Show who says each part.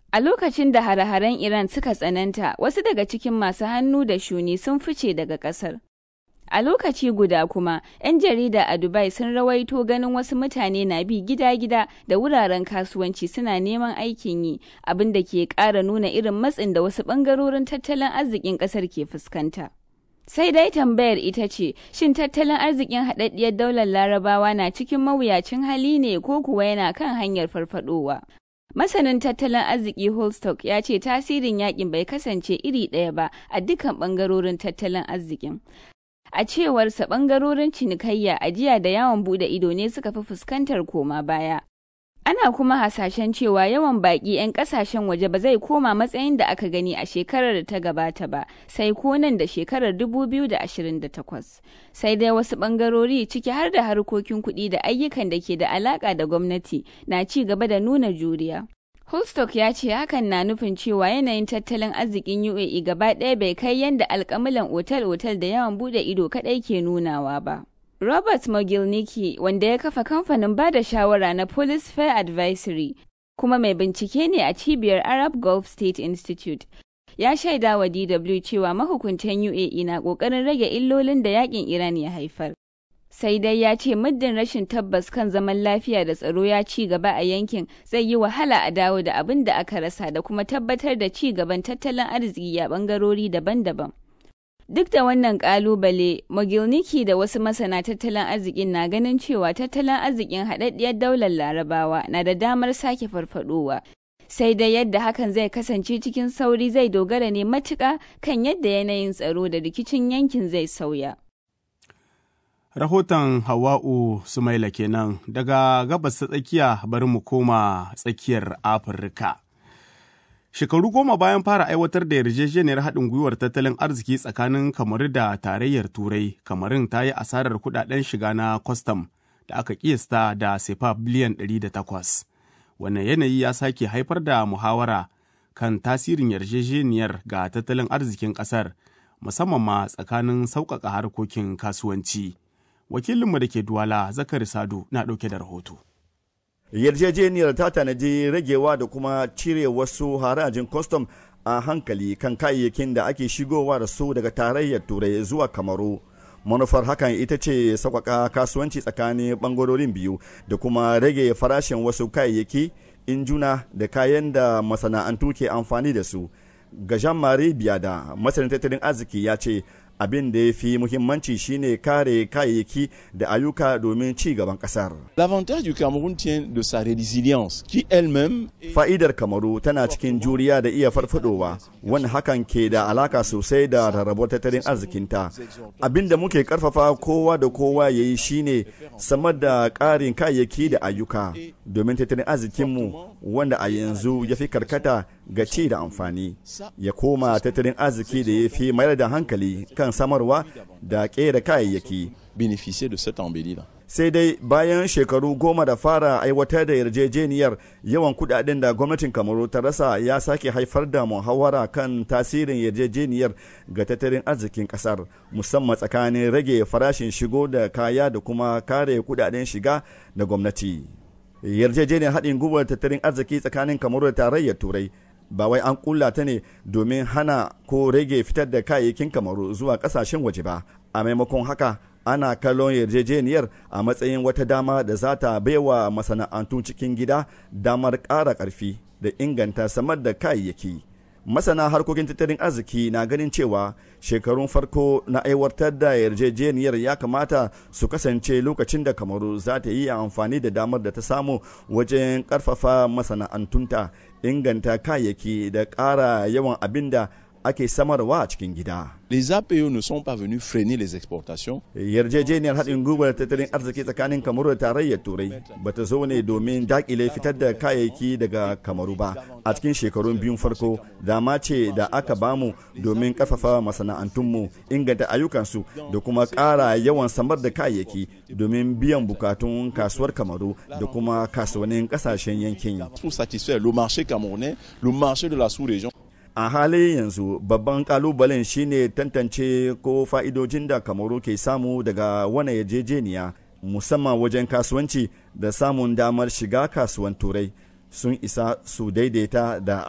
Speaker 1: A lokacin da hare-haren Iran suka tsananta, wasu daga cikin masu hannu da shuni sun fice daga ƙasar. A lokaci guda kuma, 'yan jarida a Dubai sun rawaito ganin wasu mutane na bi gida-gida da wuraren kasuwanci suna neman aikin yi, abin da ke ƙara nuna irin matsin da wasu ɓangarorin tattalin arzikin ƙasar ke fuskanta. Sai dai tambayar ita ce, shin tattalin arzikin haɗaɗɗiyar daular larabawa na cikin mawuyacin hali ne ko kuwa yana kan hanyar farfadowa? Masanin tattalin arziki Holstock ya ce tasirin yakin bai kasance iri ɗaya ba a dukkan ɓangarorin tattalin arzikin. A cewarsa ɓangarorin cinikayya, ajiya da yawon buɗe ido ne suka fi fuskantar koma baya. Ana kuma hasashen cewa yawan baƙi 'yan ƙasashen waje ba zai koma matsayin da aka gani a shekarar da ta gabata ba, sai ko nan da shekarar 2028. Sai dai wasu ɓangarori ciki har da harkokin kuɗi da ayyukan da ke da alaƙa da gwamnati na ci gaba da nuna juriya. Holstock ya ce hakan na nufin cewa yanayin tattalin arzikin UAE gaba ɗaya bai kai yadda alkamilan otal-otal da yawan buɗe ido kaɗai ke nunawa ba. Robert Mogilniki, wanda ya kafa kamfanin ba da shawara na Police Fair Advisory, kuma mai bincike ne a cibiyar Arab Gulf State Institute, ya shaida wa DW cewa mahukuntan UAE na ƙoƙarin rage illolin da yakin Iran ya haifar. Sai dai ya ce muddin rashin tabbas kan zaman lafiya da tsaro ya ci gaba a yankin zai yi wahala a dawo da abin da aka rasa da kuma tabbatar da ci gaban tattalin arziki a bangarori daban-daban. Duk da wannan kalubale, Mogilniki da wasu masana tattalin arzikin na ganin cewa tattalin arzikin haɗaɗɗiyar daular larabawa na da damar sake farfadowa. Sai dai yadda hakan zai kasance cikin sauri zai dogara ne matuƙa kan yadda yanayin tsaro da rikicin yankin zai sauya.
Speaker 2: Rahoton Hawa'u Sumaila kenan daga gabas ta tsakiya bari mu koma tsakiyar Afirka. Shekaru goma bayan fara aiwatar da yarjejeniyar haɗin gwiwar tattalin arziki tsakanin kamaru da tarayyar Turai, kamarin ta yi asarar kuɗaɗen shiga na kwastam da aka kiyasta da sefa biliyan 108. Wannan yanayi ya sake haifar da muhawara kan tasirin yarjejeniyar ga tattalin arzikin ƙasar, musamman ma tsakanin sauƙaƙa harkokin kasuwanci. Wakilinmu da ke Duwala, Zakari Sadu, na ɗauke da rahoto.
Speaker 3: yarjejeniyar ta tanadi ragewa da kuma cire wasu harajin kwastam a hankali kan kayayyakin da ake shigowa da su daga tarayyar turai zuwa kamaru manufar hakan ita ce sauƙaƙa kasuwanci tsakanin ɓangarorin biyu da kuma rage farashin wasu kayayyaki injuna da kayan da masana'antu ke amfani da su ga jean-marie biada masanin tattalin arziki ya ce abin da ya fi muhimmanci shine kare kayayyaki da ayyuka domin ci gaban kasar.
Speaker 4: L'avantage du Cameroun tient de sa résilience qui elle-même
Speaker 3: Fa'idar Kamaru tana cikin juriya da iya farfadowa wani hakan ke da alaka sosai da rarrabuwar tattalin arzikinta. Abin da muke karfafa kowa da kowa ya yi shine samar da ƙarin kayayyaki da ayyuka domin tattalin arzikinmu wanda a yanzu ya fi karkata ga ci da amfani ya koma tattalin arziki da ya fi mayar da hankali kan samarwa da ƙera kayayyaki.
Speaker 4: bénéficier de cette embellie-là.
Speaker 3: sai dai bayan shekaru goma da fara aiwatar da yarjejeniyar yawan kudaden da gwamnatin kamaru ta rasa ya sake haifar da muhawara kan tasirin yarjejeniyar ga tattalin arzikin kasar musamman tsakanin rage farashin shigo da kaya da kuma kare kudaden shiga da gwamnati yarjejeniyar haɗin gwiwar tattalin arziki tsakanin kamaru da tarayyar turai ba wai an kulla ta ne domin hana ko rage fitar da kayayyakin kamaru zuwa kasashen waje ba a maimakon haka ana kallon yarjejeniyar a matsayin wata dama da za ta baiwa masana'antun cikin gida damar ƙara ƙarfi da inganta samar da kayayyaki masana harkokin tattalin arziki na ganin cewa shekarun farko na aiwatar da yarjejeniyar ya kamata su kasance lokacin da kamaru za ta yi amfani da damar da ta samu wajen ƙarfafa masana'antunta inganta kayayyaki da ƙara yawan abin da ake samarwa a cikin gida.
Speaker 4: Les APE ne sont pas venus freiner les exportations.
Speaker 3: Yarjejeniyar haɗin gwiwar tattalin arziki tsakanin Kamaru da tarayyar Turai ba ta zo ne domin dakile fitar da kayayyaki daga Kamaru ba. A cikin shekarun biyun farko, dama ce da aka bamu domin ƙarfafa masana'antunmu, inganta ayyukansu da kuma ƙara yawan samar da kayayyaki domin biyan bukatun kasuwar Kamaru da kuma kasuwannin ƙasashen yankin.
Speaker 4: Pour satisfaire le marché camerounais, le marché de la sous-région.
Speaker 3: a halin yanzu babban kalubalen shine tantance ko fa'idojin da kamaru ke samu daga wani yarjejeniya musamman wajen kasuwanci da samun damar shiga kasuwan turai sun isa su daidaita da